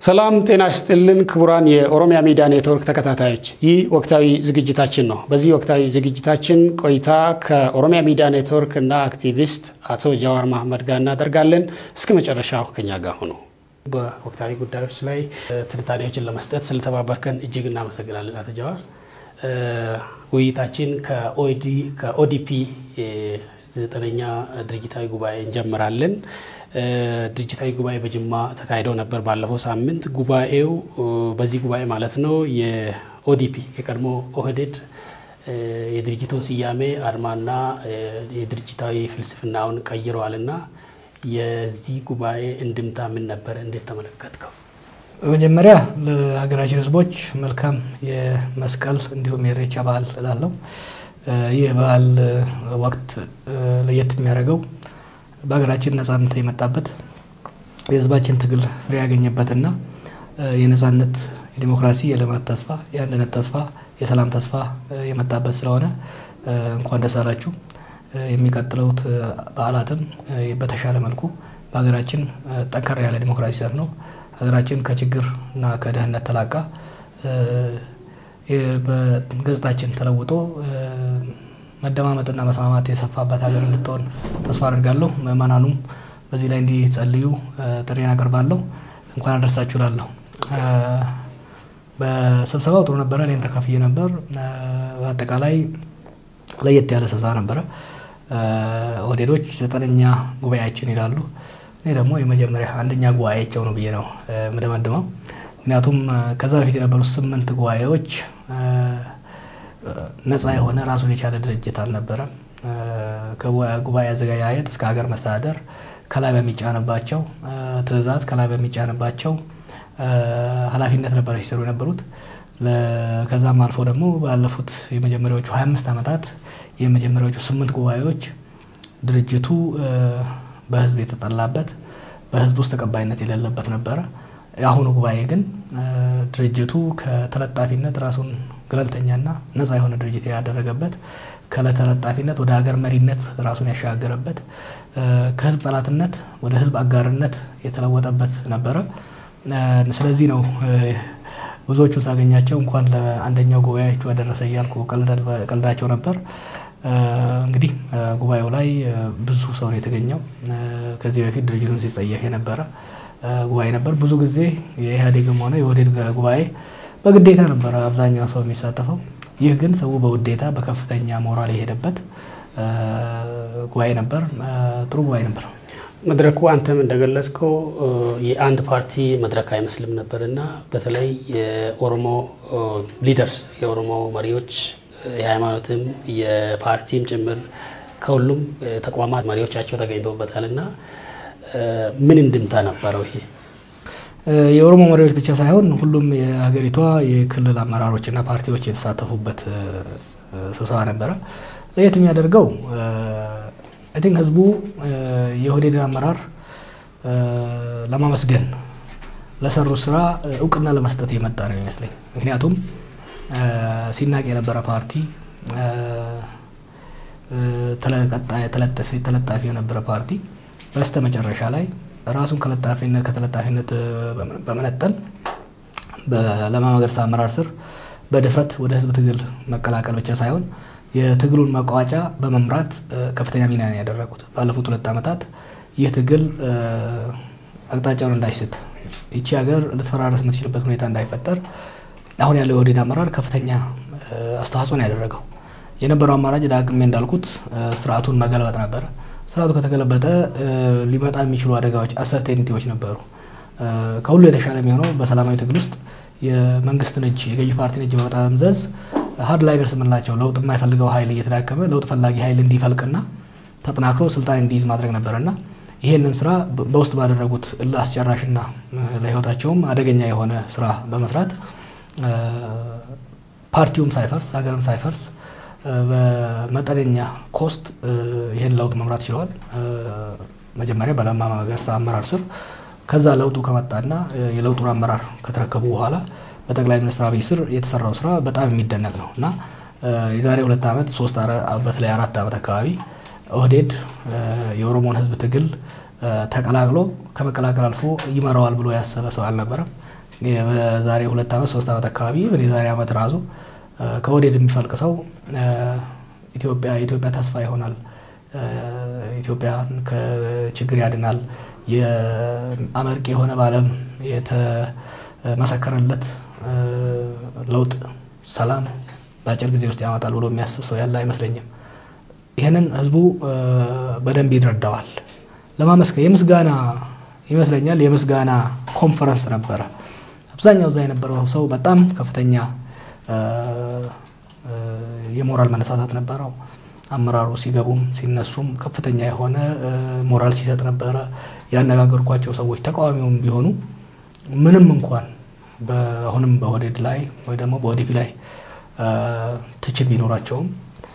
ሰላም ጤና ይስጥልን ክቡራን የኦሮሚያ ሚዲያ ኔትወርክ ተከታታዮች፣ ይህ ወቅታዊ ዝግጅታችን ነው። በዚህ ወቅታዊ ዝግጅታችን ቆይታ ከኦሮሚያ ሚዲያ ኔትወርክ እና አክቲቪስት አቶ ጃዋር መሐመድ ጋር እናደርጋለን። እስከ መጨረሻው ከኛ ጋር ሁኑ። በወቅታዊ ጉዳዮች ላይ ትንታኔዎችን ለመስጠት ስለተባበርከን እጅግ እናመሰግናለን አቶ ጃዋር። ውይይታችን ከኦዲፒ ዘጠነኛ ድርጅታዊ ጉባኤ እንጀምራለን። ድርጅታዊ ጉባኤ በጅማ ተካሂዶ ነበር ባለፈው ሳምንት። ጉባኤው በዚህ ጉባኤ ማለት ነው የኦዲፒ የቀድሞ ኦህዴድ የድርጅቱን ስያሜ አርማና የድርጅታዊ ፍልስፍናውን ቀይረዋልና የዚህ ጉባኤ እንድምታ ምን ነበር? እንዴት ተመለከትከው? በመጀመሪያ ለሀገራችን ሕዝቦች መልካም የመስቀል እንዲሁም የኢሬቻ በዓል እላለሁ። ይህ በዓል ወቅት ለየት የሚያደርገው በሀገራችን ነጻነት የመጣበት የህዝባችን ትግል ፍሬ ያገኘበትና የነጻነት፣ የዲሞክራሲ፣ የልማት ተስፋ፣ የአንድነት ተስፋ፣ የሰላም ተስፋ የመጣበት ስለሆነ እንኳን ደስ አላችሁ። የሚቀጥለውት በዓላትም በተሻለ መልኩ በሀገራችን ጠንከር ያለ ዲሞክራሲ ሰፍ ነው ሀገራችን ከችግር እና ከድህነት ተላቃ በገጽታችን ተለውጦ መደማመጥና መስማማት የሰፋበት ሀገር እንድትሆን ተስፋ አድርጋለሁ። ምዕመናኑም በዚህ ላይ እንዲጸልዩ ጥሬን አቀርባለሁ። እንኳን አደረሳችሁ እላለሁ። በስብሰባው ጥሩ ነበረ። እኔም ተካፍዬ ነበር። በአጠቃላይ ለየት ያለ ስብሰባ ነበረ። ኦህዴዶች ዘጠነኛ ጉባኤያችን ይላሉ። እኔ ደግሞ የመጀመሪያ አንደኛ ጉባኤያቸው ነው ብዬ ነው የምደመድመው። ምክንያቱም ከዛ በፊት የነበሩት ስምንት ጉባኤዎች ነፃ የሆነ ራሱን የቻለ ድርጅት አልነበረም። ከጉባኤ አዘገጃጀት እስከ ሀገር መስተዳደር ከላይ በሚጫንባቸው ትዕዛዝ ከላይ በሚጫንባቸው ኃላፊነት ነበረ ሲሰሩ የነበሩት። ከዛም አልፎ ደግሞ ባለፉት የመጀመሪያዎቹ 25 ዓመታት የመጀመሪያዎቹ ስምንት ጉባኤዎች ድርጅቱ በህዝብ የተጠላበት በህዝብ ውስጥ ተቀባይነት የሌለበት ነበረ። የአሁኑ ጉባኤ ግን ድርጅቱ ከተለጣፊነት ራሱን ገለልተኛና ነፃ የሆነ ድርጅት ያደረገበት ከተለጣፊነት ወደ ሀገር መሪነት ራሱን ያሸጋገረበት ከህዝብ ጠላትነት ወደ ህዝብ አጋርነት የተለወጠበት ነበረ። ስለዚህ ነው ብዙዎቹ ሳገኛቸው እንኳን ለአንደኛው ጉባኤያችሁ አደረሰ እያልኩ ቀልዳቸው ነበር። እንግዲህ ጉባኤው ላይ ብዙ ሰው ነው የተገኘው። ከዚህ በፊት ድርጅቱን ሲጸየፍ የነበረ ጉባኤ ነበር። ብዙ ጊዜ የኢህአዴግም ሆነ የኦህዴድ ጉባኤ በግዴታ ነበረ አብዛኛው ሰው የሚሳተፈው። ይህ ግን ሰው በውዴታ በከፍተኛ ሞራል የሄደበት ጉባኤ ነበር። ጥሩ ጉባኤ ነበር። መድረኩ አንተም እንደገለጽከው የአንድ ፓርቲ መድረክ አይመስልም ነበር እና በተለይ የኦሮሞ ሊደርስ የኦሮሞ መሪዎች የሃይማኖትም የፓርቲም ጭምር ከሁሉም ተቋማት መሪዎቻቸው ተገኝተውበታል እና ምን እንድምታ ነበረው ይሄ? የኦሮሞ መሪዎች ብቻ ሳይሆን ሁሉም የሀገሪቷ የክልል አመራሮችና ፓርቲዎች የተሳተፉበት ስብሰባ ነበረ። ለየት የሚያደርገው አይ ቲንክ ህዝቡ የኦህዴድን አመራር ለማመስገን ለሰሩት ስራ እውቅና ለመስጠት የመጣ ነው ይመስለኝ። ምክንያቱም ሲናቅ የነበረ ፓርቲ ተለጣፊ የነበረ ፓርቲ በስተ መጨረሻ ላይ ራሱን ከለጣፊነት ከተለጣፊነት በመነጠል በለማ መገርሳ አመራር ስር በድፍረት ወደ ህዝብ ትግል መቀላቀል ብቻ ሳይሆን የትግሉን መቋጫ በመምራት ከፍተኛ ሚና ነው ያደረጉት። ባለፉት ሁለት ዓመታት ይህ ትግል አቅጣጫውን እንዳይስት ይቺ ሀገር ልትፈራረስ የምትችልበት ሁኔታ እንዳይፈጠር አሁን ያለው የኦህዴድ አመራር ከፍተኛ አስተዋጽኦ ነው ያደረገው። የነበረው አማራጭ ዳግሜ እንዳልኩት ስርዓቱን መገልበጥ ነበረ። ስርዓቱ ከተገለበጠ ሊመጣ የሚችሉ አደጋዎች አሰርቴኒቲዎች ነበሩ። ከሁሉ የተሻለ የሚሆነው በሰላማዊ ትግል ውስጥ የመንግስትን እጅ የገዢ ፓርቲን እጅ በመጠምዘዝ ሀርድ ላይነርስ የምንላቸው ለውጥ የማይፈልገው ኃይል እየተዳከመ ለውጥ ፈላጊ ኃይል እንዲፈልቅና ተጠናክሮ ስልጣን እንዲይዝ ማድረግ ነበርና ይህንን ስራ በውስጥ ባደረጉት እልህ አስጨራሽና ለህይወታቸውም አደገኛ የሆነ ስራ በመስራት ፓርቲውም ሳይፈርስ ሀገርም ሳይፈርስ በመጠነኛ ኮስት ይህን ለውጥ መምራት ችለዋል። መጀመሪያ በለማ መገርሳ አመራር ስር ከዛ ለውጡ ከመጣና የለውጡን አመራር ከተረከቡ በኋላ በጠቅላይ ሚኒስትር አብይ ስር የተሰራው ስራ በጣም የሚደነቅ ነው እና የዛሬ ሁለት ዓመት ሶስት በተለይ አራት ዓመት አካባቢ ኦህዴድ የኦሮሞን ህዝብ ትግል ተቀላቅሎ ከመቀላቀል አልፎ ይመራዋል ብሎ ያሰበ ሰው አልነበረም። በዛሬ ሁለት ዓመት ሶስት ዓመት አካባቢ የዛሬ ዓመት ራሱ ከወዴድ የሚፈልቅ ሰው ኢትዮጵያ ኢትዮጵያ ተስፋ ይሆናል፣ ኢትዮጵያን ከችግር ያድናል፣ የአመርቂ የሆነ በዓለም የተመሰከረለት ለውጥ፣ ሰላም በአጭር ጊዜ ውስጥ ያመጣል ብሎ የሚያስብ ሰው ያለ አይመስለኝም። ይህንን ህዝቡ በደንብ ይረዳዋል። ለማመስገን የምስጋና ይመስለኛል የምስጋና ኮንፈረንስ ነበረ። አብዛኛው እዛ የነበረው ሰው በጣም ከፍተኛ የሞራል መነሳሳት ነበረው። አመራሩ ሲገቡም ሲነሱም ከፍተኛ የሆነ ሞራል ሲሰጥ ነበረ። ያነጋገርኳቸው ሰዎች ተቃዋሚውም ቢሆኑ ምንም እንኳን አሁንም በኦህዴድ ላይ ወይ ደግሞ በኦዲፒ ላይ ትችት ቢኖራቸውም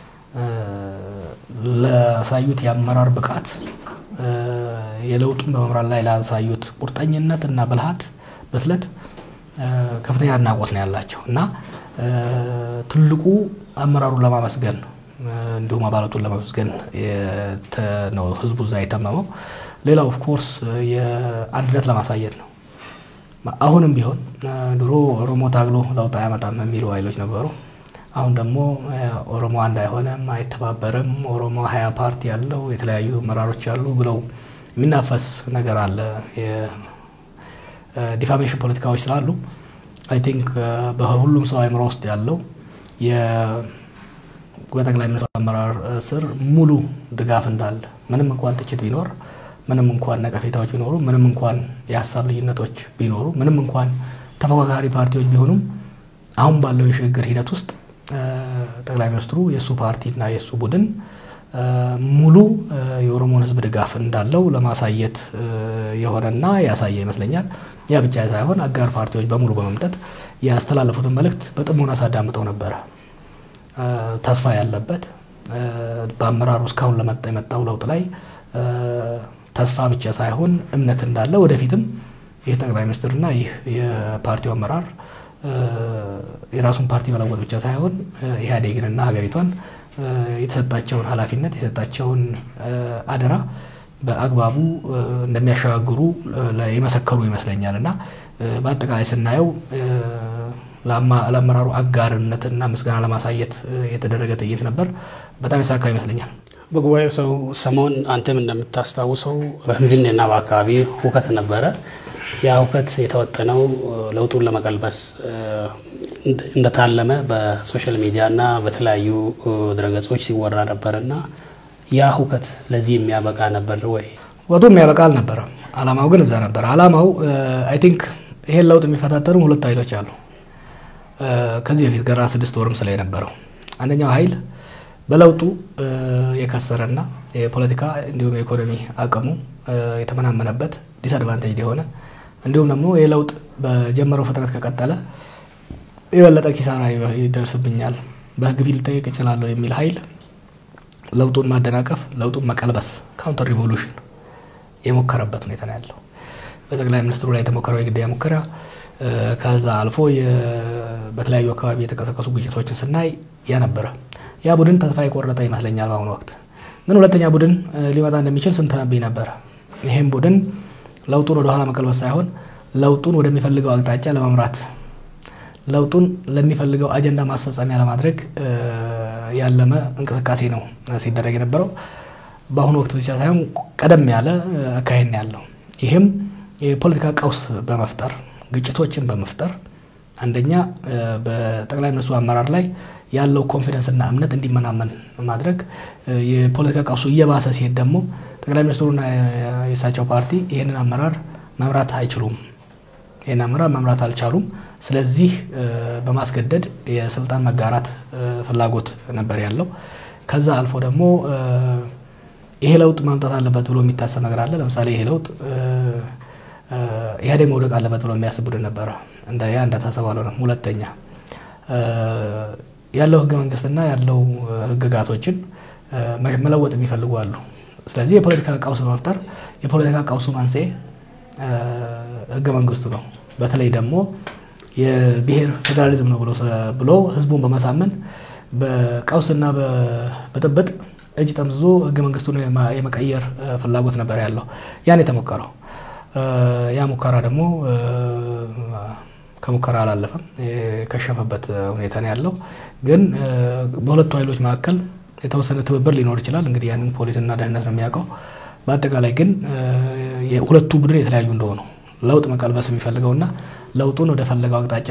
ላሳዩት የአመራር ብቃት የለውጡን በመምራት ላይ ላሳዩት ቁርጠኝነት እና ብልሃት ብስለት ከፍተኛ አድናቆት ነው ያላቸው እና ትልቁ አመራሩን ለማመስገን እንዲሁም አባላቱን ለማመስገን ነው ህዝቡ እዛ የተመመው። ሌላው ኦፍኮርስ የአንድነት ለማሳየት ነው። አሁንም ቢሆን ድሮ ኦሮሞ ታግሎ ለውጥ አያመጣም የሚሉ ኃይሎች ነበሩ። አሁን ደግሞ ኦሮሞ አንድ አይሆንም፣ አይተባበርም፣ ኦሮሞ ሀያ ፓርቲ ያለው የተለያዩ አመራሮች ያሉ ብለው የሚናፈስ ነገር አለ። የዲፋሜሽን ፖለቲካዎች ስላሉ አይ ቲንክ በሁሉም ሰው አእምሮ ውስጥ ያለው በጠቅላይ ሚኒስትሩ አመራር ስር ሙሉ ድጋፍ እንዳለ ምንም እንኳን ትችት ቢኖር ምንም እንኳን ነቀፌታዎች ቢኖሩ ምንም እንኳን የሀሳብ ልዩነቶች ቢኖሩ ምንም እንኳን ተፎካካሪ ፓርቲዎች ቢሆኑም አሁን ባለው የሽግግር ሂደት ውስጥ ጠቅላይ ሚኒስትሩ የእሱ ፓርቲና የእሱ ቡድን ሙሉ የኦሮሞን ሕዝብ ድጋፍ እንዳለው ለማሳየት የሆነና ያሳየ ይመስለኛል። ያ ብቻ ሳይሆን አጋር ፓርቲዎች በሙሉ በመምጠት ያስተላለፉትን መልእክት በጥሞና ሳዳምጠው ነበረ። ተስፋ ያለበት በአመራሩ እስካሁን ለመጣ የመጣው ለውጥ ላይ ተስፋ ብቻ ሳይሆን እምነት እንዳለ ወደፊትም ይህ ጠቅላይ ሚኒስትርና ይህ የፓርቲው አመራር የራሱን ፓርቲ መለወጥ ብቻ ሳይሆን ኢህአዴግንና ሀገሪቷን የተሰጣቸውን ኃላፊነት የተሰጣቸውን አደራ በአግባቡ እንደሚያሸጋግሩ የመሰከሩ ይመስለኛል እና በአጠቃላይ ስናየው ለአመራሩ አጋርነትና ምስጋና ለማሳየት የተደረገ ትዕይንት ነበር። በጣም የሳካ ይመስለኛል። በጉባኤው ሰው ሰሞን አንተም እንደምታስታውሰው በፊንፊኔና በአካባቢ ሁከት ነበረ። ያ ሁከት የተወጠነው ለውጡን ለመቀልበስ እንደታለመ በሶሻል ሚዲያ እና በተለያዩ ድረገጾች ሲወራ ነበር እና ያ ሁከት ለዚህ የሚያበቃ ነበር ወይ? ወጡ የሚያበቃ አልነበረም። አላማው ግን እዛ ነበር። አላማው አይ ቲንክ ይሄን ለውጥ የሚፈታተኑ ሁለት ኃይሎች አሉ። ከዚህ በፊት ገራ ስድስት ወርም ስለ የነበረው አንደኛው ኃይል በለውጡ የከሰረና የፖለቲካ እንዲሁም የኢኮኖሚ አቅሙ የተመናመነበት ዲስአድቫንቴጅ የሆነ እንዲሁም ደግሞ ይህ ለውጥ በጀመረው ፍጥነት ከቀጠለ የበለጠ ኪሳራ ይደርስብኛል፣ በህግ ፊት ልጠየቅ እችላለሁ የሚል ኃይል ለውጡን ማደናቀፍ፣ ለውጡን መቀልበስ ካውንተር ሪቮሉሽን የሞከረበት ሁኔታ ነው ያለው። በጠቅላይ ሚኒስትሩ ላይ የተሞከረው የግድያ ሙከራ ከዛ አልፎ በተለያዩ አካባቢ የተቀሰቀሱ ግጭቶችን ስናይ ያ ነበረ። ያ ቡድን ተስፋ የቆረጠ ይመስለኛል። በአሁኑ ወቅት ግን ሁለተኛ ቡድን ሊመጣ እንደሚችል ስንተነብይ ነበረ። ይህም ቡድን ለውጡን ወደኋላ መቀልበስ ሳይሆን ለውጡን ወደሚፈልገው አቅጣጫ ለመምራት ለውጡን ለሚፈልገው አጀንዳ ማስፈጸሚያ ለማድረግ ያለመ እንቅስቃሴ ነው ሲደረግ የነበረው። በአሁኑ ወቅት ብቻ ሳይሆን ቀደም ያለ አካሄድ ነው ያለው። ይህም የፖለቲካ ቀውስ በመፍጠር ግጭቶችን በመፍጠር አንደኛ በጠቅላይ ሚኒስትሩ አመራር ላይ ያለው ኮንፊደንስ እና እምነት እንዲመናመን ማድረግ፣ የፖለቲካ ቀውሱ እየባሰ ሲሄድ ደግሞ ጠቅላይ ሚኒስትሩና የእሳቸው ፓርቲ ይህንን አመራር መምራት አይችሉም። ይህን አመራር መምራት አልቻሉም። ስለዚህ በማስገደድ የስልጣን መጋራት ፍላጎት ነበር ያለው። ከዛ አልፎ ደግሞ ይሄ ለውጥ ማምጣት አለበት ብሎ የሚታሰብ ነገር አለ። ለምሳሌ ይሄ ለውጥ ኢህአዴግ መውደቅ አለበት ብሎ የሚያስብ ቡድን ነበረ። እንደ ያ እንደታሰበው አልሆነም። ሁለተኛ ያለው ህገ መንግስትና ያለው ህግጋቶችን መለወጥ የሚፈልጉ አሉ። ስለዚህ የፖለቲካ ቀውስ በመፍጠር የፖለቲካ ቀውሱ መንስኤ ህገ መንግስቱ ነው። በተለይ ደግሞ የብሔር ፌዴራሊዝም ነው ብሎ ህዝቡን በማሳመን በቀውስና በብጥብጥ እጅ ጠምዝዞ ህገ መንግስቱን የመቀየር ፍላጎት ነበር ያለው። ያን የተሞከረው ያ ሙከራ ደግሞ ከሙከራ አላለፈም። የከሸፈበት ሁኔታ ነው ያለው። ግን በሁለቱ ኃይሎች መካከል የተወሰነ ትብብር ሊኖር ይችላል። እንግዲህ ያንን ፖሊስና ደህንነት ነው የሚያውቀው። በአጠቃላይ ግን ሁለቱ ቡድን የተለያዩ እንደሆኑ ለውጥ መቀልበስ የሚፈልገውና ለውጡን ወደ ፈለገው አቅጣጫ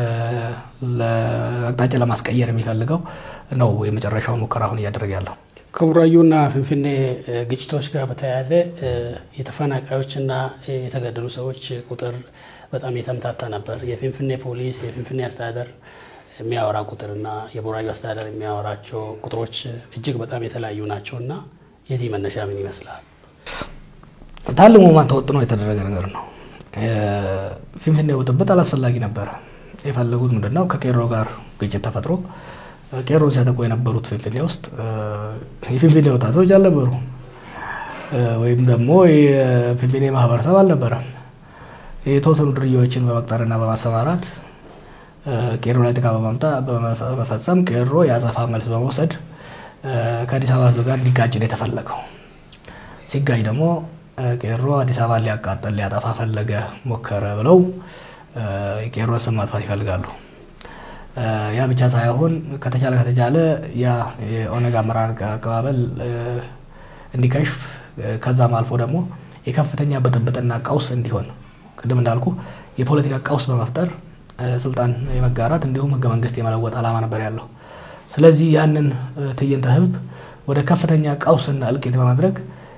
አቅጣጫ ለማስቀየር የሚፈልገው ነው የመጨረሻውን ሙከራ አሁን እያደረገ ያለው። ከቡራዩና ፍንፍኔ ግጭቶች ጋር በተያያዘ የተፈናቃዮችና የተገደሉ ሰዎች ቁጥር በጣም የተምታታ ነበር። የፍንፍኔ ፖሊስ፣ የፍንፍኔ አስተዳደር የሚያወራ ቁጥርና የቡራዩ አስተዳደር የሚያወራቸው ቁጥሮች እጅግ በጣም የተለያዩ ናቸው እና የዚህ መነሻ ምን ይመስላል? ታልሞ ማን ተወጥኖ የተደረገ ነገር ነው። ፊንፊኔ ብጥብጥ አላስፈላጊ ነበረ። የፈለጉት ምንድን ነው? ከቄሮ ጋር ግጭት ተፈጥሮ ቄሮን ሲያጠቁ የነበሩት ፊንፊኔ ውስጥ የፊንፊኔ ወጣቶች አልነበሩ፣ ወይም ደግሞ የፊንፊኔ ማህበረሰብ አልነበረም። የተወሰኑ ድርያዎችን በመቅጠርና በማሰማራት ቄሮ ላይ ጥቃት በመፈጸም ቄሮ የአጸፋ መልስ በመውሰድ ከአዲስ አበባ ሕዝብ ጋር እንዲጋጭ ነው የተፈለገው። ሲጋጭ ደግሞ ቄሮ አዲስ አበባ ሊያቃጠል ሊያጠፋ ፈለገ ሞከረ ብለው የቄሮን ስም ማጥፋት ይፈልጋሉ። ያ ብቻ ሳይሆን ከተቻለ ከተቻለ ያ የኦነግ አመራር አቀባበል እንዲከሽፍ ከዛም አልፎ ደግሞ የከፍተኛ ብጥብጥና ቀውስ እንዲሆን ቅድም እንዳልኩ የፖለቲካ ቀውስ በመፍጠር ስልጣን የመጋራት እንዲሁም ህገ መንግስት የመለወጥ ዓላማ ነበር ያለው። ስለዚህ ያንን ትዕይንተ ህዝብ ወደ ከፍተኛ ቀውስና እልቂት በማድረግ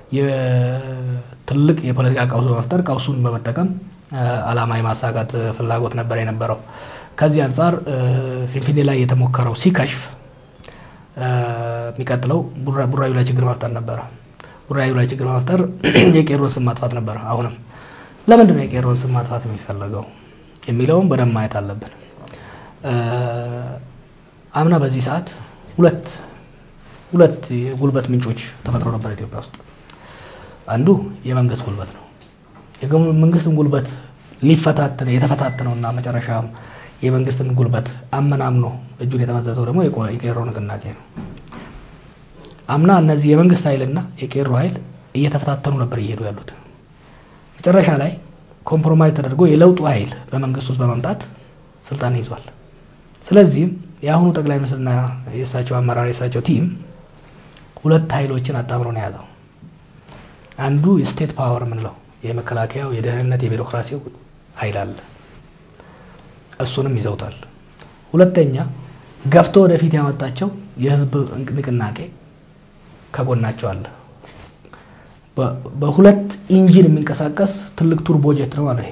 ትልቅ የፖለቲካ ቀውስ በመፍጠር ቀውሱን በመጠቀም ዓላማ የማሳካት ፍላጎት ነበር የነበረው። ከዚህ አንጻር ፊንፊኔ ላይ የተሞከረው ሲከሽፍ የሚቀጥለው ቡራዩ ላይ ችግር መፍጠር ነበረ። ቡራዩ ላይ ችግር መፍጠር የቄሮን ስም ማጥፋት ነበረ። አሁንም ለምንድን ነው የቄሮን ስም ማጥፋት የሚፈለገው የሚለውም በደንብ ማየት አለብን። አምና በዚህ ሰዓት ሁለት ሁለት የጉልበት ምንጮች ተፈጥሮ ነበር ኢትዮጵያ ውስጥ። አንዱ የመንግስት ጉልበት ነው። የመንግስትን ጉልበት ሊፈታተን የተፈታተነውና መጨረሻም የመንግስትን ጉልበት አመናምኖ እጁን የተመዘዘው ደግሞ የቄሮ ንቅናቄ ነው። አምና እነዚህ የመንግስት ኃይልና የቄሮ ኃይል እየተፈታተኑ ነበር እየሄዱ ያሉት። መጨረሻ ላይ ኮምፕሮማይዝ ተደርጎ የለውጡ ኃይል በመንግስት ውስጥ በመምጣት ስልጣን ይዟል። ስለዚህም የአሁኑ ጠቅላይ ሚኒስትርና የእሳቸው አመራር የእሳቸው ቲም ሁለት ኃይሎችን አጣምሮ ነው የያዘው። አንዱ የስቴት ፓወር የምንለው የመከላከያው፣ የደህንነት፣ የቢሮክራሲው ኃይል አለ። እሱንም ይዘውታል። ሁለተኛ ገፍቶ ወደፊት ያመጣቸው የህዝብ ንቅናቄ ከጎናቸው አለ። በሁለት ኢንጂን የሚንቀሳቀስ ትልቅ ቱርቦ ጄት ነው ማለት ይሄ።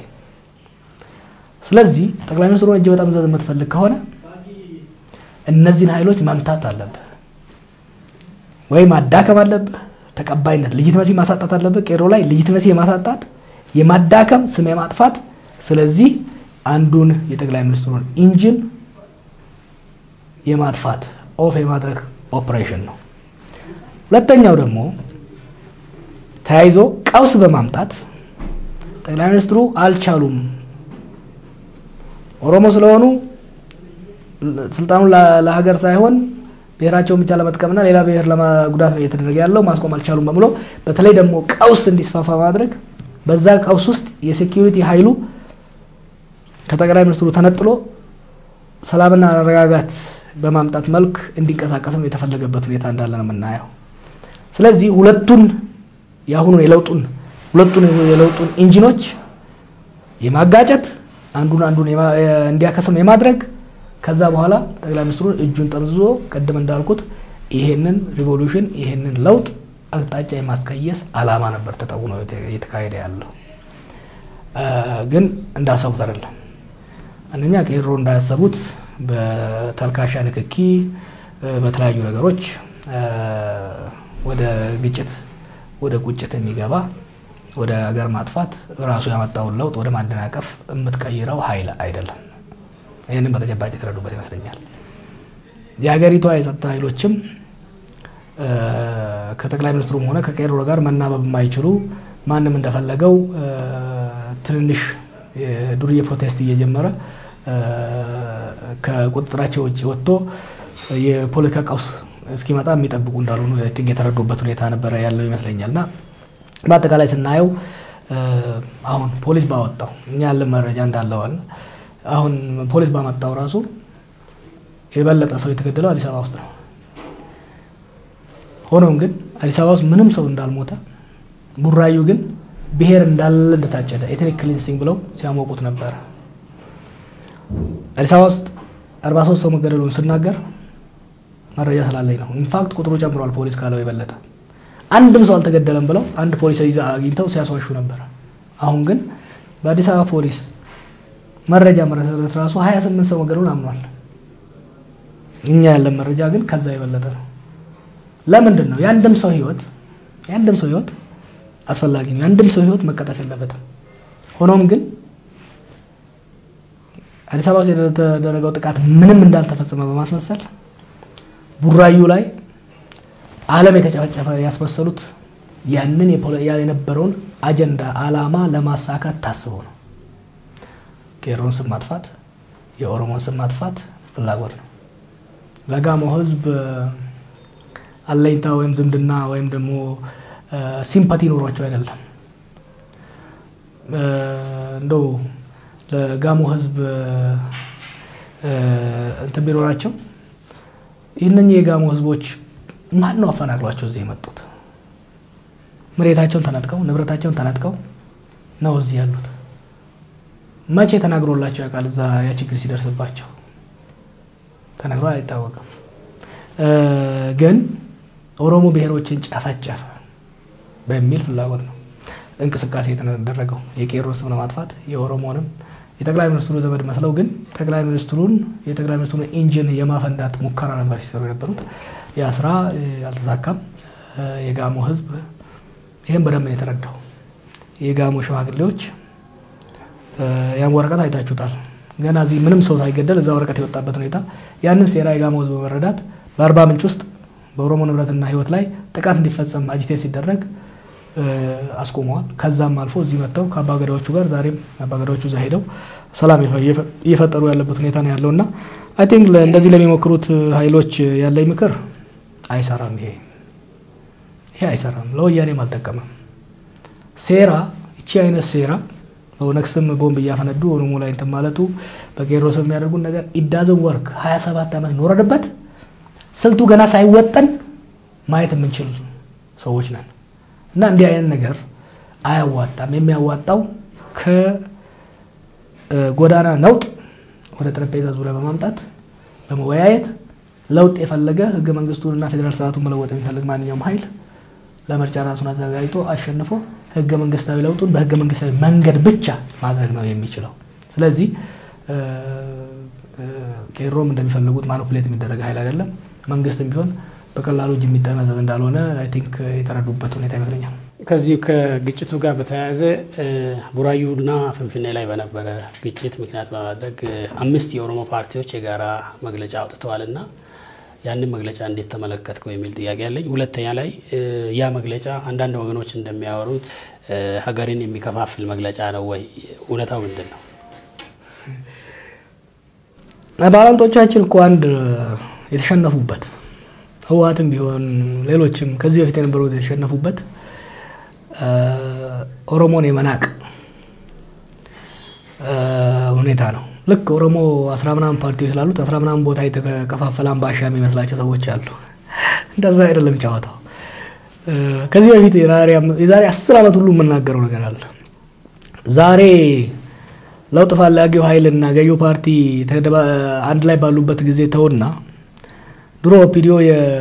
ስለዚህ ጠቅላይ ሚኒስትሩን እጅ በጣም ዘዝ የምትፈልግ ከሆነ እነዚህን ኃይሎች መምታት አለብህ ወይ ማዳከም አለብህ። ተቀባይነት ልጅትመሲ ማሳጣት አለብህ። ቄሮ ላይ ልጅትመሲ የማሳጣት የማዳከም ስም የማጥፋት ስለዚህ አንዱን የጠቅላይ ሚኒስትሩን ኢንጂን የማጥፋት ኦፍ የማድረግ ኦፕሬሽን ነው። ሁለተኛው ደግሞ ተያይዞ ቀውስ በማምጣት ጠቅላይ ሚኒስትሩ አልቻሉም፣ ኦሮሞ ስለሆኑ ስልጣኑን ለሀገር ሳይሆን ብሔራቸውን ብቻ ለመጥቀምና ሌላ ብሔር ለማጉዳት ነው እየተደረገ ያለው፣ ማስቆም አልቻሉም በምሎ በተለይ ደግሞ ቀውስ እንዲስፋፋ ማድረግ በዛ ቀውስ ውስጥ የሴኪሪቲ ኃይሉ ከጠቅላይ ሚኒስትሩ ተነጥሎ ሰላምና መረጋጋት በማምጣት መልክ እንዲንቀሳቀስም የተፈለገበት ሁኔታ እንዳለ ነው የምናየው። ስለዚህ ሁለቱን የአሁኑን የለውጡን ሁለቱን የለውጡን ኢንጂኖች የማጋጨት አንዱን አንዱን እንዲያከስም የማድረግ ከዛ በኋላ ጠቅላይ ሚኒስትሩን እጁን ጠምዝዞ ቅድም እንዳልኩት ይሄንን ሪቮሉሽን ይሄንን ለውጥ አቅጣጫ የማስቀየስ ዓላማ ነበር ተጠውኖ እየተካሄደ ያለው። ግን እንዳሰቡት አይደለም። አንደኛ ቄሮ እንዳያሰቡት በተልካሻ ንክኪ፣ በተለያዩ ነገሮች ወደ ግጭት፣ ወደ ቁጭት የሚገባ ወደ ሀገር ማጥፋት ራሱ ያመጣውን ለውጥ ወደ ማደናቀፍ የምትቀይረው ኃይል አይደለም። ይህንን በተጨባጭ የተረዱበት ይመስለኛል። የሀገሪቷ የጸጥታ ኃይሎችም ከጠቅላይ ሚኒስትሩም ሆነ ከቄሮ ጋር መናበብ የማይችሉ ማንም እንደፈለገው ትንንሽ ዱርዬ ፕሮቴስት እየጀመረ ከቁጥጥራቸው ውጭ ወጥቶ የፖለቲካ ቀውስ እስኪመጣ የሚጠብቁ እንዳልሆኑ የተረዱበት ሁኔታ ነበረ ያለው ይመስለኛል። እና በአጠቃላይ ስናየው አሁን ፖሊስ ባወጣው እኛ ያለን መረጃ እንዳለዋል አሁን ፖሊስ ባመጣው ራሱ የበለጠ ሰው የተገደለው አዲስ አበባ ውስጥ ነው። ሆኖም ግን አዲስ አበባ ውስጥ ምንም ሰው እንዳልሞተ ቡራዩ ግን ብሔር እንዳለ እንደታጨደ ኤትኒክ ክሊንሲንግ ብለው ሲያሞቁት ነበረ። አዲስ አበባ ውስጥ 43 ሰው መገደሉን ስናገር መረጃ ስላለኝ ነው። ኢንፋክት ቁጥሩ ጨምሯል። ፖሊስ ካለው የበለጠ አንድም ሰው አልተገደለም ብለው አንድ ፖሊስ ይዛ አግኝተው ሲያስዋሹ ነበር። አሁን ግን በአዲስ አበባ ፖሊስ መረጃ መሰረት ራሱ 28 ሰው መገደሉን አምኗል። እኛ ያለን መረጃ ግን ከዛ የበለጠ ነው። ለምንድን ነው የአንድም ሰው ህይወት የአንድም ሰው ህይወት አስፈላጊ ነው። የአንድም ሰው ህይወት መቀጠፍ የለበትም። ሆኖም ግን አዲስ አበባ ውስጥ የተደረገው ጥቃት ምንም እንዳልተፈጸመ በማስመሰል ቡራዩ ላይ ዓለም የተጨፈጨፈ ያስመሰሉት ያንን የነበረውን አጀንዳ አላማ ለማሳካት ታስቦ ነው። ቄሮን ስም ማጥፋት፣ የኦሮሞን ስም ማጥፋት ፍላጎት ነው። ለጋሞ ህዝብ አለኝታ ወይም ዝምድና ወይም ደግሞ ሲምፓቲ ኖሯቸው አይደለም። እንደው ለጋሞ ህዝብ እንትን ቢኖራቸው ይህነኚህ የጋሞ ህዝቦች ማን ነው አፈናቅሏቸው እዚህ የመጡት? መሬታቸውን ተነጥቀው ንብረታቸውን ተነጥቀው ነው እዚህ ያሉት። መቼ ተናግሮላቸው ያውቃል? እዛ ያ ችግር ሲደርስባቸው ተነግሮ አይታወቅም። ግን ኦሮሞ ብሔሮችን ጨፈጨፈ በሚል ፍላጎት ነው እንቅስቃሴ የተደረገው የቄሮ ስም ለማጥፋት የኦሮሞንም የጠቅላይ ሚኒስትሩ ዘመድ መስለው ግን ጠቅላይ ሚኒስትሩን የጠቅላይ ሚኒስትሩን ኢንጂን የማፈንዳት ሙከራ ነበር ሲሰሩ የነበሩት። ያ ስራ አልተሳካም። የጋሞ ህዝብ ይህም በደንብ ነው የተረዳው። የጋሞ ሽማግሌዎች ያም ወረቀት አይታችሁታል። ገና እዚህ ምንም ሰው ሳይገደል እዛ ወረቀት የወጣበት ሁኔታ ያንን ሴራ የጋሞ ህዝብ በመረዳት በአርባ ምንጭ ውስጥ በኦሮሞ ንብረትና ህይወት ላይ ጥቃት እንዲፈጸም አጂቴት ሲደረግ አስቆመዋል። ከዛም አልፎ እዚህ መጥተው ከአባገዳዎቹ ጋር ዛሬም አባገዳዎቹ እዛ ሄደው ሰላም እየፈጠሩ ያለበት ሁኔታ ነው ያለው እና አይ ቲንክ እንደዚህ ለሚሞክሩት ኃይሎች ያለኝ ምክር አይሰራም። ይሄ ይሄ አይሰራም፣ ለወያኔም አልጠቀመም። ሴራ እቺ አይነት ሴራ በኦነግ ስም ቦምብ እያፈነዱ ኦሮሞ ላይ እንትን ማለቱ በቄሮ ስም የሚያደርጉን ነገር ኢዳዝን ወርክ 27 ዓመት ኖረንበት ስልቱ ገና ሳይወጠን ማየት የምንችል ሰዎች ነን እና እንዲህ አይነት ነገር አያዋጣም። የሚያዋጣው ከጎዳና ነውጥ ወደ ጠረጴዛ ዙሪያ በማምጣት በመወያየት ለውጥ የፈለገ ህገ መንግስቱንና ፌዴራል ስርዓቱን መለወጥ የሚፈልግ ማንኛውም ኃይል ለምርጫ ራሱን አዘጋጅቶ አሸንፎ ህገ መንግስታዊ ለውጡን በህገ መንግስታዊ መንገድ ብቻ ማድረግ ነው የሚችለው። ስለዚህ ቄሮም እንደሚፈልጉት ማኒፑሌት የሚደረግ ኃይል አይደለም። መንግስትም ቢሆን በቀላሉ እጅ የሚጠመዘዝ እንዳልሆነ አይ ቲንክ የተረዱበት ሁኔታ ይመስለኛል። ከዚሁ ከግጭቱ ጋር በተያያዘ ቡራዩና ፍንፍኔ ላይ በነበረ ግጭት ምክንያት በማድረግ አምስት የኦሮሞ ፓርቲዎች የጋራ መግለጫ አውጥተዋል እና ያንን መግለጫ እንዴት ተመለከትከው የሚል ጥያቄ ያለኝ። ሁለተኛ ላይ ያ መግለጫ አንዳንድ ወገኖች እንደሚያወሩት ሀገርን የሚከፋፍል መግለጫ ነው ወይ? እውነታው ምንድን ነው? ባላንጦቻችን እኮ አንድ የተሸነፉበት ህወሓትም ቢሆን ሌሎችም ከዚህ በፊት የነበሩት የተሸነፉበት ኦሮሞን የመናቅ ሁኔታ ነው። ልክ ኦሮሞ አስራ ምናምን ፓርቲዎች ስላሉት አስራ ምናምን ቦታ የተከፋፈለ አምባሻ የሚመስላቸው ሰዎች አሉ። እንደዛ አይደለም ጨዋታው። ከዚህ በፊት የዛሬ አስር ዓመት ሁሉ የምናገረው ነገር አለ። ዛሬ ለውጥ ፈላጊው ኃይልና ገዢው ፓርቲ አንድ ላይ ባሉበት ጊዜ ተውና ድሮ ኦፒዲዮ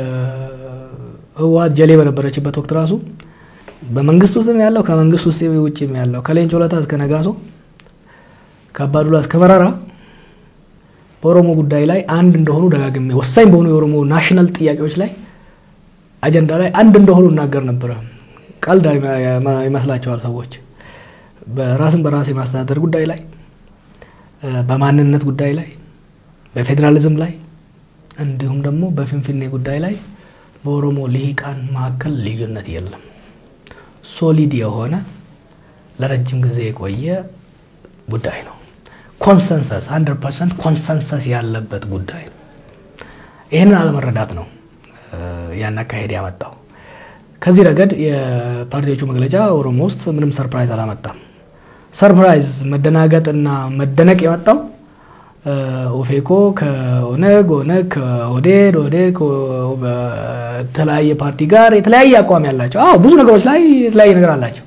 የህወሓት ጀሌ በነበረችበት ወቅት ራሱ በመንግስት ውስጥም ያለው ከመንግስት ውስጥ ውጭም ያለው ከሌንጮ ለታ እስከ ነጋሶ ከአባዱላ እስከ መራራ በኦሮሞ ጉዳይ ላይ አንድ እንደሆኑ ደጋግሜ ወሳኝ በሆኑ የኦሮሞ ናሽናል ጥያቄዎች ላይ አጀንዳ ላይ አንድ እንደሆኑ እናገር ነበረ። ቀልድ ይመስላቸዋል ሰዎች። በራስን በራስ የማስተዳደር ጉዳይ ላይ፣ በማንነት ጉዳይ ላይ፣ በፌዴራሊዝም ላይ እንዲሁም ደግሞ በፊንፊኔ ጉዳይ ላይ በኦሮሞ ልሂቃን መካከል ልዩነት የለም። ሶሊድ የሆነ ለረጅም ጊዜ የቆየ ጉዳይ ነው። ኮንሰንሰስ 100 ፐርሰንት ኮንሰንሰስ ያለበት ጉዳይ ነው። ይህንን አለመረዳት ነው ያን አካሄድ ያመጣው። ከዚህ ረገድ የፓርቲዎቹ መግለጫ ኦሮሞ ውስጥ ምንም ሰርፕራይዝ አላመጣም። ሰርፕራይዝ መደናገጥና መደነቅ የመጣው ኦፌኮ ከኦነግ ኦነግ ከኦዴድ ኦዴድ በተለያየ ፓርቲ ጋር የተለያየ አቋም ያላቸው አዎ ብዙ ነገሮች ላይ የተለያየ ነገር አላቸው።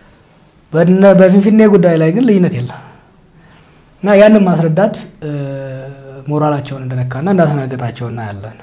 በፊንፊኔ ጉዳይ ላይ ግን ልዩነት የለም እና ያንን ማስረዳት ሞራላቸውን እንደነካና እንዳስነገጣቸው እናያለን።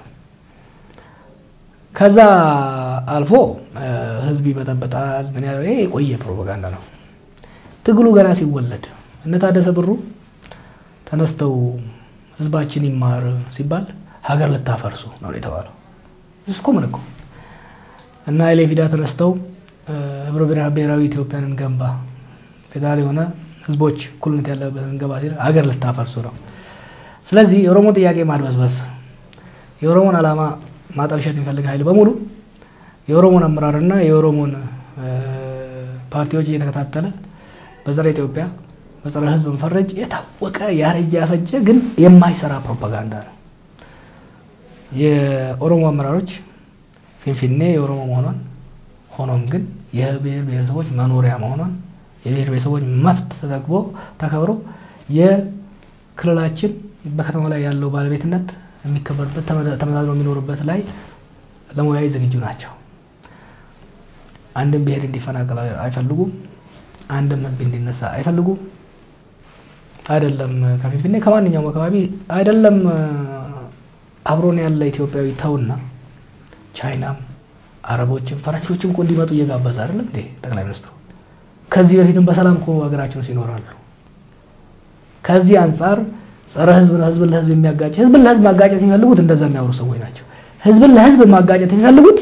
ከዛ አልፎ ህዝብ ይበጠበጣል። ምን ያለው ይሄ የቆየ ፕሮፓጋንዳ ነው። ትግሉ ገና ሲወለድ እነ ታደሰ ብሩ ተነስተው ህዝባችን ይማር ሲባል ሀገር ልታፈርሱ ነው የተባለው። እኮ ምን እኮ እና ኤሌፊዳ ተነስተው ህብረ ብሔራዊ ኢትዮጵያን እንገንባ፣ ፌዴራል የሆነ ህዝቦች እኩልነት ያለበት እንገባ ሲል ሀገር ልታፈርሱ ነው። ስለዚህ የኦሮሞ ጥያቄ ማድበስበስ፣ የኦሮሞን ዓላማ ማጠልሸት የሚፈልግ ኃይል በሙሉ የኦሮሞን አመራርና የኦሮሞን ፓርቲዎች እየተከታተለ በጸረ ኢትዮጵያ በጸረ ህዝብ መፈረጅ የታወቀ ያረጀ ያፈጀ ግን የማይሰራ ፕሮፓጋንዳ ነው። የኦሮሞ አመራሮች ፊንፊኔ የኦሮሞ መሆኗን ሆኖም ግን የብሔር ብሔረሰቦች መኖሪያ መሆኗን የብሔር ብሔረሰቦች መብት ተጠግቦ ተከብሮ የክልላችን በከተማ ላይ ያለው ባለቤትነት የሚከበርበት ተመዛዝኖ የሚኖርበት ላይ ለመወያየት ዝግጁ ናቸው። አንድም ብሔር እንዲፈናቀል አይፈልጉም። አንድም ህዝብ እንዲነሳ አይፈልጉም። አይደለም ከፊንፊኔ ከማንኛውም አካባቢ አይደለም አብሮን ያለ ኢትዮጵያዊ ተውና ቻይናም አረቦችም ፈረንጆችም እኮ እንዲመጡ እየጋበዘ አይደለም እንዴ ጠቅላይ ሚኒስትሩ? ከዚህ በፊትም በሰላም እኮ ሀገራችን ውስጥ ይኖራሉ። ከዚህ አንጻር ጸረ ህዝብ ነው፣ ህዝብን ለህዝብ የሚያጋጭ ህዝብን ለህዝብ ማጋጨት የሚፈልጉት እንደዛ የሚያወሩ ሰዎች ናቸው። ህዝብን ለህዝብ ማጋጨት የሚፈልጉት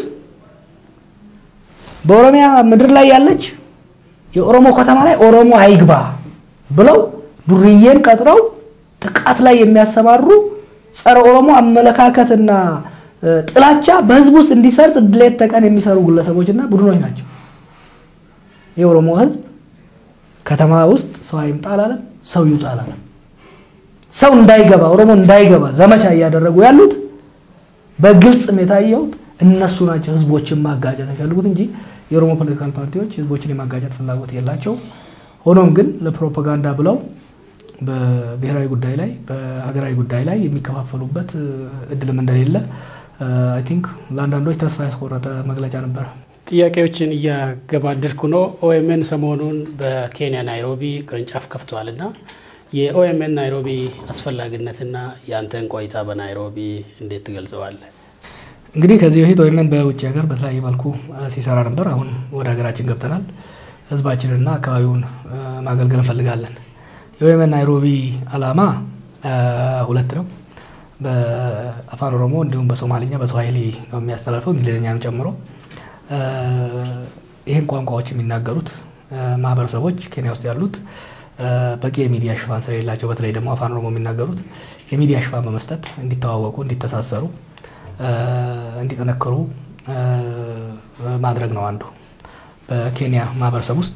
በኦሮሚያ ምድር ላይ ያለች የኦሮሞ ከተማ ላይ ኦሮሞ አይግባ ብለው ዱርዬን ቀጥረው ጥቃት ላይ የሚያሰማሩ ጸረ ኦሮሞ አመለካከትና ጥላቻ በህዝብ ውስጥ እንዲሰርጽ ሌት ተቀን የሚሰሩ ግለሰቦችና ቡድኖች ናቸው። የኦሮሞ ህዝብ ከተማ ውስጥ ሰው አይምጣ አላለም፣ ሰው ይውጣ አላለም። ሰው እንዳይገባ ኦሮሞ እንዳይገባ ዘመቻ እያደረጉ ያሉት በግልጽም የታየውት እነሱ ናቸው። ህዝቦችን ማጋጨት የሚፈልጉት እንጂ የኦሮሞ ፖለቲካል ፓርቲዎች ህዝቦችን የማጋጨት ፍላጎት የላቸው። ሆኖም ግን ለፕሮፓጋንዳ ብለው በብሔራዊ ጉዳይ ላይ በሀገራዊ ጉዳይ ላይ የሚከፋፈሉበት እድልም እንደሌለ አይ ቲንክ ለአንዳንዶች ተስፋ ያስቆረጠ መግለጫ ነበረ። ጥያቄዎችን እያገባደድኩ ነው። ኦኤምኤን ሰሞኑን በኬንያ ናይሮቢ ቅርንጫፍ ከፍተዋል እና የኦኤምኤን ናይሮቢ አስፈላጊነትና የአንተን ቆይታ በናይሮቢ እንዴት ትገልጸዋለህ? እንግዲህ ከዚህ በፊት ኦኤምኤን በውጭ ሀገር በተለያየ መልኩ ሲሰራ ነበር። አሁን ወደ ሀገራችን ገብተናል። ህዝባችንና አካባቢውን ማገልገል እንፈልጋለን። የኦኤምኤን ናይሮቢ አላማ ሁለት ነው። በአፋን ኦሮሞ እንዲሁም በሶማሊኛ በስዋሂሊ ነው የሚያስተላልፈው እንግሊዝኛንም ጨምሮ። ይህን ቋንቋዎች የሚናገሩት ማህበረሰቦች ኬንያ ውስጥ ያሉት በቂ የሚዲያ ሽፋን ስለሌላቸው በተለይ ደግሞ አፋን ኦሮሞ የሚናገሩት የሚዲያ ሽፋን በመስጠት እንዲተዋወቁ፣ እንዲተሳሰሩ፣ እንዲጠነክሩ ማድረግ ነው አንዱ በኬንያ ማህበረሰብ ውስጥ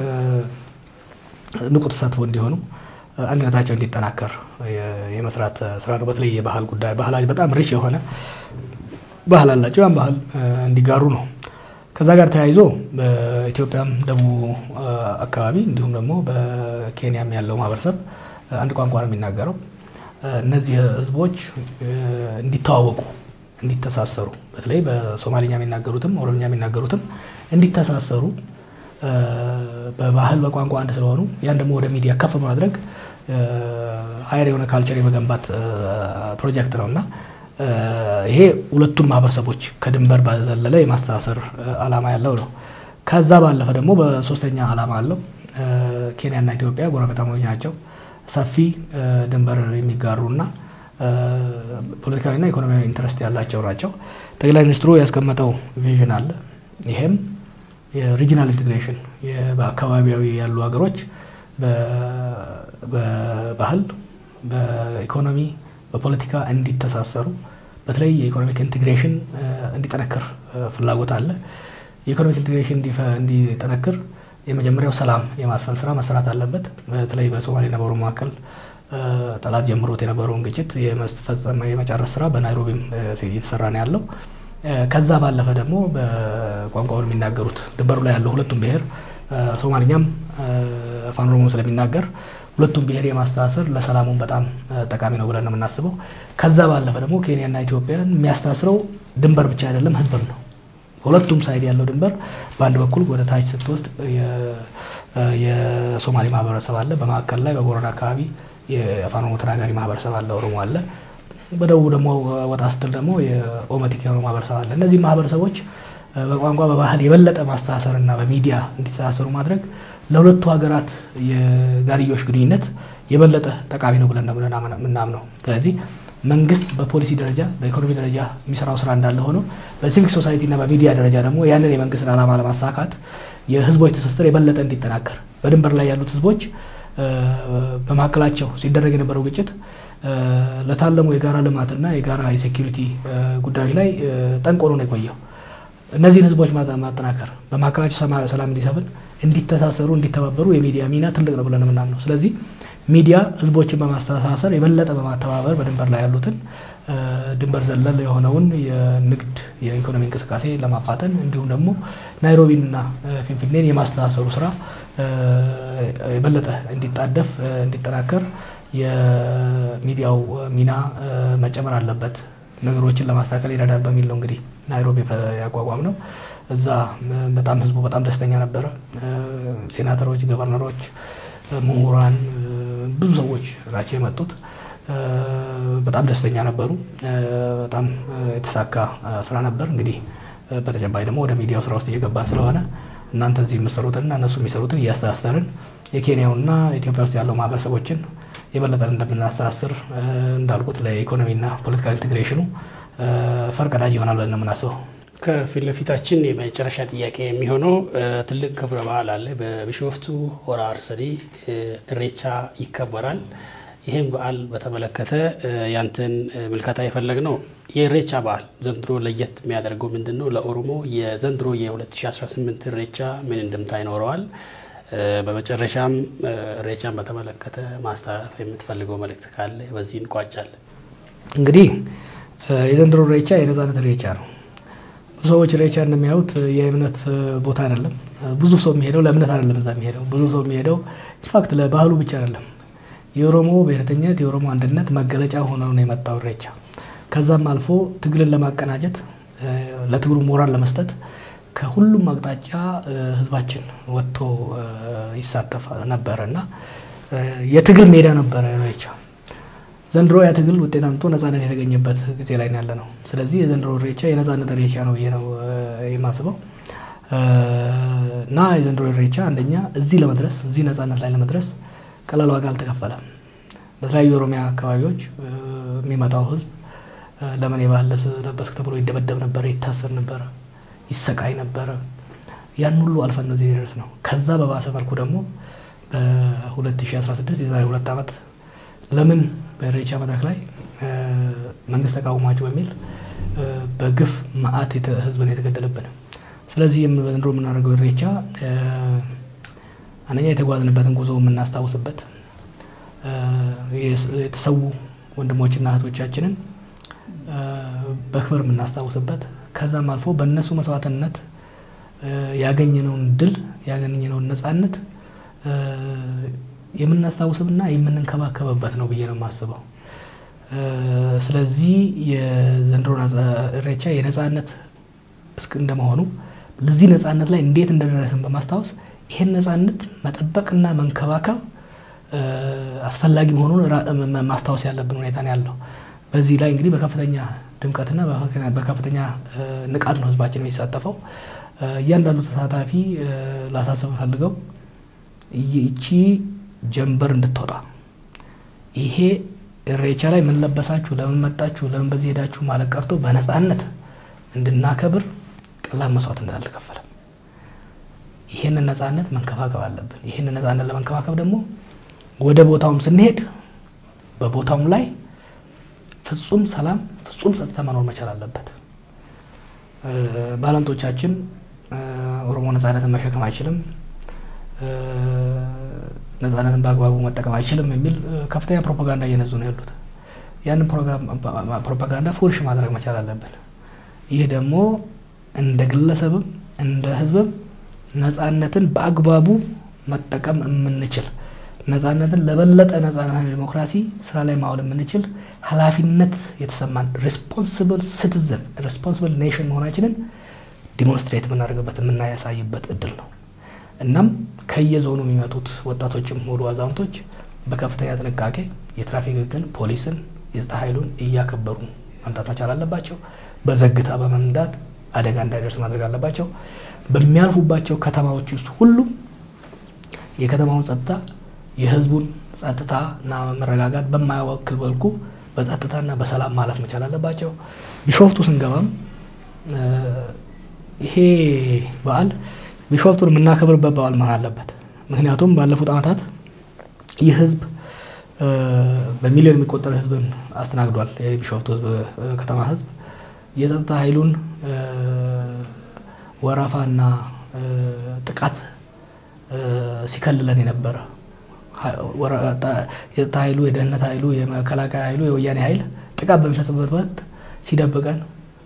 ንቁ ተሳትፎ እንዲሆኑ አንድነታቸው እንዲጠናከር የመስራት ስራ ነው። በተለይ የባህል ጉዳይ ባህላቸው በጣም ሪች የሆነ ባህል አላቸው። ያን ባህል እንዲጋሩ ነው። ከዛ ጋር ተያይዞ በኢትዮጵያም ደቡብ አካባቢ እንዲሁም ደግሞ በኬንያም ያለው ማህበረሰብ አንድ ቋንቋ ነው የሚናገረው። እነዚህ ህዝቦች እንዲተዋወቁ፣ እንዲተሳሰሩ በተለይ በሶማሊኛ የሚናገሩትም ኦሮምኛ የሚናገሩትም እንዲተሳሰሩ በባህል በቋንቋ አንድ ስለሆኑ ያን ደግሞ ወደ ሚዲያ ከፍ ማድረግ ሀይር የሆነ ካልቸር የመገንባት ፕሮጀክት ነው እና ይሄ ሁለቱን ማህበረሰቦች ከድንበር ባዘለለ የማስተሳሰር ዓላማ ያለው ነው። ከዛ ባለፈ ደግሞ በሶስተኛ ዓላማ አለው። ኬንያና ኢትዮጵያ ጎረቤታሞች ናቸው። ሰፊ ድንበር የሚጋሩና ፖለቲካዊና ኢኮኖሚያዊ ኢንትረስት ያላቸው ናቸው። ጠቅላይ ሚኒስትሩ ያስቀመጠው ቪዥን አለ። ይሄም የሪጂናል ኢንቴግሬሽን በአካባቢያዊ ያሉ ሀገሮች በባህል፣ በኢኮኖሚ፣ በፖለቲካ እንዲተሳሰሩ በተለይ የኢኮኖሚክ ኢንቴግሬሽን እንዲጠነክር ፍላጎት አለ። የኢኮኖሚክ ኢንቴግሬሽን እንዲጠነክር የመጀመሪያው ሰላም የማስፈን ስራ መሰራት አለበት። በተለይ በሶማሌና በኦሮሞ መካከል ጠላት ጀምሮት የነበረውን ግጭት የመስፈጸም የመጨረስ ስራ በናይሮቢም እየተሰራ ነው ያለው። ከዛ ባለፈ ደግሞ በቋንቋውን የሚናገሩት ድንበሩ ላይ ያለው ሁለቱም ብሔር ሶማሊኛም አፋን ኦሮሞ ስለሚናገር ሁለቱም ብሔር የማስተሳሰር ለሰላሙን በጣም ጠቃሚ ነው ብለን ነው የምናስበው። ከዛ ባለፈ ደግሞ ኬንያና ኢትዮጵያን የሚያስተሳስረው ድንበር ብቻ አይደለም፣ ህዝብም ነው። ሁለቱም ሳይድ ያለው ድንበር በአንድ በኩል ወደ ታች ስትወስድ የሶማሌ ማህበረሰብ አለ፣ በማዕከል ላይ በቦረና አካባቢ የአፋን ኦሮሞ ተናጋሪ ማህበረሰብ አለ፣ ኦሮሞ አለ። በደቡብ ደግሞ ወጣ ስትል ደግሞ የኦመቲክ የሆነው ማህበረሰብ አለ። እነዚህ ማህበረሰቦች በቋንቋ በባህል የበለጠ ማስተሳሰር እና በሚዲያ እንዲተሳሰሩ ማድረግ ለሁለቱ ሀገራት የጋርዮሽ ግንኙነት የበለጠ ጠቃሚ ነው ብለን የምናምነው። ስለዚህ መንግስት በፖሊሲ ደረጃ በኢኮኖሚ ደረጃ የሚሰራው ስራ እንዳለ ሆኖ በሲቪክ ሶሳይቲ እና በሚዲያ ደረጃ ደግሞ ያንን የመንግስትን ዓላማ ለማሳካት የህዝቦች ትስስር የበለጠ እንዲጠናከር በድንበር ላይ ያሉት ህዝቦች በመካከላቸው ሲደረግ የነበረው ግጭት ለታለሙ የጋራ ልማትና የጋራ የሴኪሪቲ ጉዳዮች ላይ ጠንቆሎ ነው የቆየው። እነዚህን ህዝቦች ማጠናከር በመካከላቸው ሰላም እንዲሰፍን እንዲተሳሰሩ፣ እንዲተባበሩ የሚዲያ ሚና ትልቅ ነው ብለን የምናምነው። ስለዚህ ሚዲያ ህዝቦችን በማስተሳሰር የበለጠ በማተባበር በድንበር ላይ ያሉትን ድንበር ዘለል የሆነውን የንግድ የኢኮኖሚ እንቅስቃሴ ለማፋጠን እንዲሁም ደግሞ ናይሮቢንና ፊንፊኔን የማስተሳሰሩ ስራ የበለጠ እንዲጣደፍ እንዲጠናከር የሚዲያው ሚና መጨመር አለበት። ነገሮችን ለማስተካከል ይረዳል በሚል ነው እንግዲህ ናይሮቢ ያቋቋም ነው። እዛ በጣም ህዝቡ በጣም ደስተኛ ነበረ። ሴናተሮች፣ ገቨርነሮች፣ ምሁራን፣ ብዙ ሰዎች ናቸው የመጡት። በጣም ደስተኛ ነበሩ። በጣም የተሳካ ስራ ነበር። እንግዲህ በተጨባጭ ደግሞ ወደ ሚዲያው ስራ ውስጥ እየገባን ስለሆነ እናንተ እዚህ የምትሰሩትንና እነሱ የሚሰሩትን እያስተሳሰርን የኬንያውና ኢትዮጵያ ውስጥ ያለው ማህበረሰቦችን የበለጠ እንደምናስተሳስር እንዳልኩት ለኢኮኖሚና ፖለቲካል ኢንቴግሬሽኑ ፈርቀዳጅ ይሆናል ብለን ነው የምናስበው። ከፊት ለፊታችን የመጨረሻ ጥያቄ የሚሆነው ትልቅ ክብረ በዓል አለ። በቢሾፍቱ ሆራ አርሰዲ እሬቻ ይከበራል። ይህም በዓል በተመለከተ ያንተን ምልከታ የፈለግ ነው። የእሬቻ በዓል ዘንድሮ ለየት የሚያደርገው ምንድን ነው? ለኦሮሞ የዘንድሮ የ2018 እሬቻ ምን እንድምታ ይኖረዋል? በመጨረሻም እሬቻን በተመለከተ ማስተላለፍ የምትፈልገው መልእክት ካለ በዚህ እንቋጫለን። እንግዲህ የዘንድሮ እሬቻ የነጻነት እሬቻ ነው። ብዙ ሰዎች እሬቻ እንደሚያዩት የእምነት ቦታ አይደለም። ብዙ ሰው የሚሄደው ለእምነት አይደለም። እዛ የሚሄደው ብዙ ሰው የሚሄደው ኢንፋክት ለባህሉ ብቻ አይደለም። የኦሮሞ ብሔረተኝነት የኦሮሞ አንድነት መገለጫ ሆነው ነው የመጣው እሬቻ። ከዛም አልፎ ትግልን ለማቀናጀት ለትግሉ ሞራል ለመስጠት ከሁሉም አቅጣጫ ህዝባችን ወጥቶ ይሳተፍ ነበረ እና የትግል ሜዳ ነበረ እሬቻ። ዘንድሮ ያ ትግል ውጤት አምጥቶ ነጻነት የተገኘበት ጊዜ ላይ ያለ ነው። ስለዚህ የዘንድሮ እሬቻ የነጻነት እሬቻ ነው ብዬ ነው የማስበው እና የዘንድሮ እሬቻ አንደኛ እዚህ ለመድረስ እዚህ ነጻነት ላይ ለመድረስ ቀላል ዋጋ አልተከፈለም። በተለያዩ የኦሮሚያ አካባቢዎች የሚመጣው ህዝብ ለምን የባህል ልብስ ለበስክ ተብሎ ይደበደብ ነበረ፣ ይታሰር ነበረ፣ ይሰቃይ ነበረ። ያን ሁሉ አልፈን ነው እዚህ ድረስ ነው። ከዛ በባሰ መልኩ ደግሞ በ2016 የዛሬ ሁለት ዓመት ለምን በኢሬቻ መድረክ ላይ መንግስት ተቃውሟቸው በሚል በግፍ መዓት ህዝብን የተገደለብን። ስለዚህ ዘንድሮ የምናደርገው ኢሬቻ አንደኛ የተጓዝንበትን ጉዞ የምናስታውስበት የተሰዉ ወንድሞችና እህቶቻችንን በክብር የምናስታውስበት ከዛም አልፎ በእነሱ መስዋዕትነት ያገኘነውን ድል ያገኘነውን ነጻነት የምናስታውስብና የምንንከባከብበት ነው ብዬ ነው የማስበው። ስለዚህ የዘንድሮ ኢሬቻ የነጻነት እስክ እንደመሆኑ ለዚህ ነጻነት ላይ እንዴት እንደደረስን በማስታወስ ይህን ነጻነት መጠበቅና መንከባከብ አስፈላጊ መሆኑን ማስታወስ ያለብን ሁኔታ ነው ያለው። በዚህ ላይ እንግዲህ በከፍተኛ ድምቀትና በከፍተኛ ንቃት ነው ህዝባችን የሚሳተፈው። እያንዳንዱ ተሳታፊ ላሳስብ ፈልገው ይቺ ጀንበር እንድትወጣ ይሄ ኢሬቻ ላይ ምን ለበሳችሁ፣ ለምን መጣችሁ፣ ለምን በዚህ ሄዳችሁ ማለት ቀርቶ በነጻነት እንድናከብር ቀላል መስዋዕት እንዳልተከፈለ ይህንን ነጻነት መንከባከብ አለብን። ይህንን ነጻነት ለመንከባከብ ደግሞ ወደ ቦታውም ስንሄድ በቦታውም ላይ ፍጹም ሰላም፣ ፍጹም ጸጥታ መኖር መቻል አለበት። ባለንጦቻችን ኦሮሞ ነጻነትን መሸከም አይችልም፣ ነጻነትን በአግባቡ መጠቀም አይችልም የሚል ከፍተኛ ፕሮፓጋንዳ እየነዙ ነው ያሉት። ያንን ፕሮፓጋንዳ ፉርሽ ማድረግ መቻል አለብን። ይህ ደግሞ እንደ ግለሰብም እንደ ህዝብም ነጻነትን በአግባቡ መጠቀም የምንችል ነጻነትን ለበለጠ ነጻነት ዲሞክራሲ ስራ ላይ ማዋል የምንችል ኃላፊነት የተሰማን ሬስፖንስብል ሲቲዝን ሬስፖንስብል ኔሽን መሆናችንን ዲሞንስትሬት የምናደርግበት የምናያሳይበት እድል ነው። እናም ከየዞኑ የሚመጡት ወጣቶችም ሆኑ አዛውንቶች በከፍተኛ ጥንቃቄ የትራፊክ ሕግን፣ ፖሊስን፣ የጸጥታ ኃይሉን እያከበሩ መምጣት መቻል አለባቸው። በዘግታ በመንዳት አደጋ እንዳይደርስ ማድረግ አለባቸው። በሚያልፉባቸው ከተማዎች ውስጥ ሁሉ የከተማውን ጸጥታ የህዝቡን ጸጥታና መረጋጋት በማያወክል መልኩ በጸጥታና በሰላም ማለፍ መቻል አለባቸው። ቢሾፍቱ ስንገባም ይሄ በዓል ቢሾፍቱን የምናከብርበት በዓል መሆን አለበት። ምክንያቱም ባለፉት ዓመታት ይህ ህዝብ በሚሊዮን የሚቆጠር ህዝብን አስተናግዷል። የቢሾፍቱ ህዝብ ከተማ ህዝብ የጸጥታ ኃይሉን ወረፋና ጥቃት ሲከልለን የነበረ የጸጥታ ኃይሉ፣ የደህንነት ኃይሉ፣ የመከላከያ ኃይሉ፣ የወያኔ ኃይል ጥቃት በሚፈጽምበት ወቅት ሲደብቀን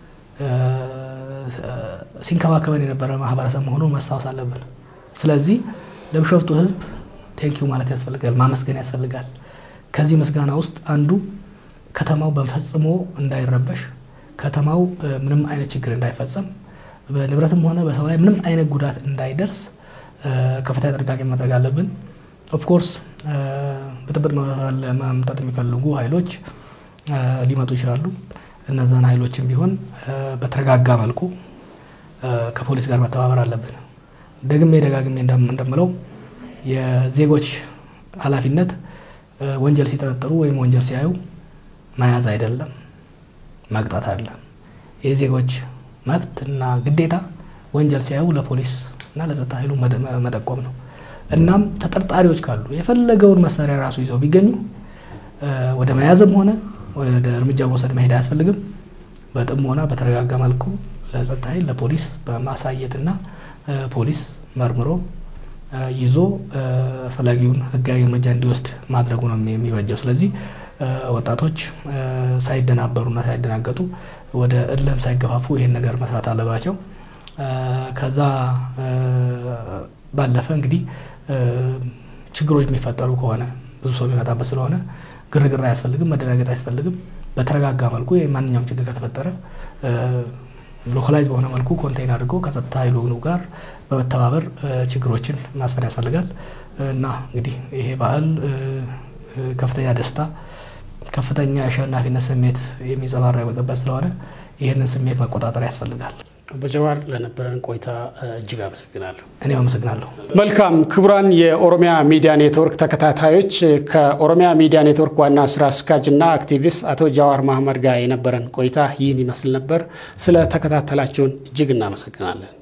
ሲንከባከበን የነበረ ማህበረሰብ መሆኑን ማስታወስ አለብን። ስለዚህ ለቢሾፍቱ ህዝብ ቴንኪዩ ማለት ያስፈልጋል፣ ማመስገን ያስፈልጋል። ከዚህ ምስጋና ውስጥ አንዱ ከተማው በፈጽሞ እንዳይረበሽ፣ ከተማው ምንም አይነት ችግር እንዳይፈጸም፣ በንብረትም ሆነ በሰው ላይ ምንም አይነት ጉዳት እንዳይደርስ ከፍተኛ ጥንቃቄ ማድረግ አለብን። ኦፍኮርስ ብጥብጥ ማምጣት የሚፈልጉ ኃይሎች ሊመጡ ይችላሉ። እነዛን ኃይሎችን ቢሆን በተረጋጋ መልኩ ከፖሊስ ጋር መተባበር አለብን። ደግሜ ደጋግሜ እንደምለው የዜጎች ኃላፊነት ወንጀል ሲጠረጠሩ ወይም ወንጀል ሲያዩ መያዝ አይደለም፣ መቅጣት አይደለም። የዜጎች መብት እና ግዴታ ወንጀል ሲያዩ ለፖሊስ እና ለጸጥታ ኃይሉ መጠቆም ነው። እናም ተጠርጣሪዎች ካሉ የፈለገውን መሳሪያ ራሱ ይዘው ቢገኙ ወደ መያዝም ሆነ ወደ እርምጃ መውሰድ መሄድ አያስፈልግም። በጥሞና በተረጋጋ መልኩ ለጸጥታ ኃይል ለፖሊስ በማሳየትና ፖሊስ መርምሮ ይዞ አስፈላጊውን ሕጋዊ እርምጃ እንዲወስድ ማድረጉ ነው የሚበጀው። ስለዚህ ወጣቶች ሳይደናበሩና ሳይደናገጡ ወደ እልም ሳይገፋፉ ይሄን ነገር መስራት አለባቸው። ከዛ ባለፈ እንግዲህ ችግሮች የሚፈጠሩ ከሆነ ብዙ ሰው የሚመጣበት ስለሆነ ግርግር አያስፈልግም፣ መደናገጥ አያስፈልግም። በተረጋጋ መልኩ ማንኛውም ችግር ከተፈጠረ ሎካላይዝ በሆነ መልኩ ኮንቴይን አድርጎ ከጸጥታ ኃይሉ ጋር በመተባበር ችግሮችን ማስፈር ያስፈልጋል እና እንግዲህ ይሄ በዓል ከፍተኛ ደስታ፣ ከፍተኛ የአሸናፊነት ስሜት የሚንጸባረቅበት ስለሆነ ይህንን ስሜት መቆጣጠር ያስፈልጋል። በጀዋር ለነበረን ቆይታ እጅግ አመሰግናለሁ። እኔም አመሰግናለሁ። መልካም ክቡራን የኦሮሚያ ሚዲያ ኔትወርክ ተከታታዮች ከኦሮሚያ ሚዲያ ኔትወርክ ዋና ስራ አስኪያጅና አክቲቪስት አቶ ጃዋር መሀመድ ጋር የነበረን ቆይታ ይህን ይመስል ነበር። ስለ ተከታተላችሁን እጅግ እናመሰግናለን።